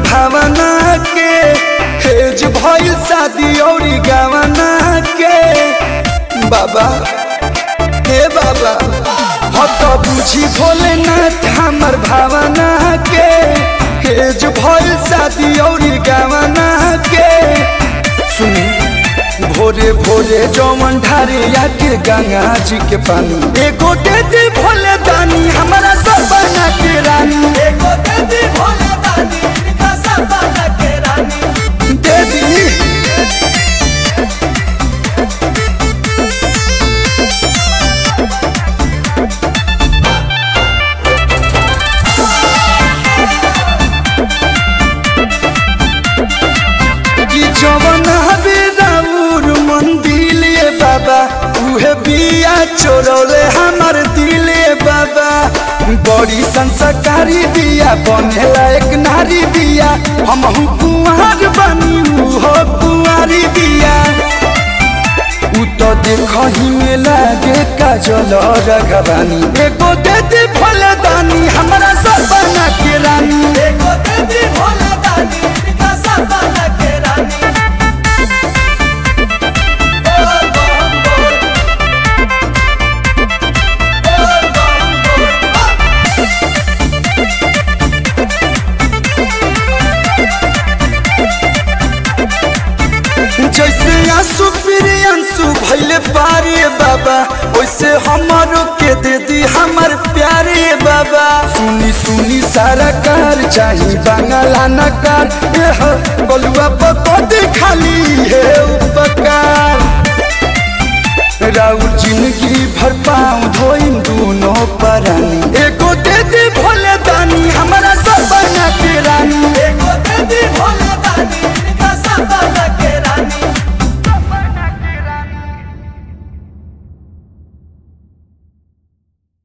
भावना के हेज भइल शादी औरी गवना के बाबा हे बाबा हत बुझी भोलेनाथ हमर भावना के हेज भइल शादी औरी गवना के सुनी भोरे भोरे जौवन ढारे आके गंगा जी के पानी एगो दे दी भोले दानी हमारा सब बना के रानी एगो दे दी भोले दानी इनका सपना के रानी दे दी कि जवन हबे राउर मन दिले बाबा उहे बिया चोरौले हमर दिले बाबा बड़ी संस्कारी बिया बनेला एक नारी बिया हमहु कुंवर बनी उहो कुंवारी बिया उ तो देखही में लागे काजल रघवानी एगो दे दे फलदानी हमरा सब बना के रानी एगो दे दी भोले दानी इनका सपना के रानी बोल बम बोल बोल बम बोल जैसे आंसू फिर आंसू भैले पारे बाबा वैसे हमारो के दे दी हमर प्यारे बाबा सुनी सुनी सारा कार चाही बांगला नकार एह बलुआ पकड़ खाली है उपकार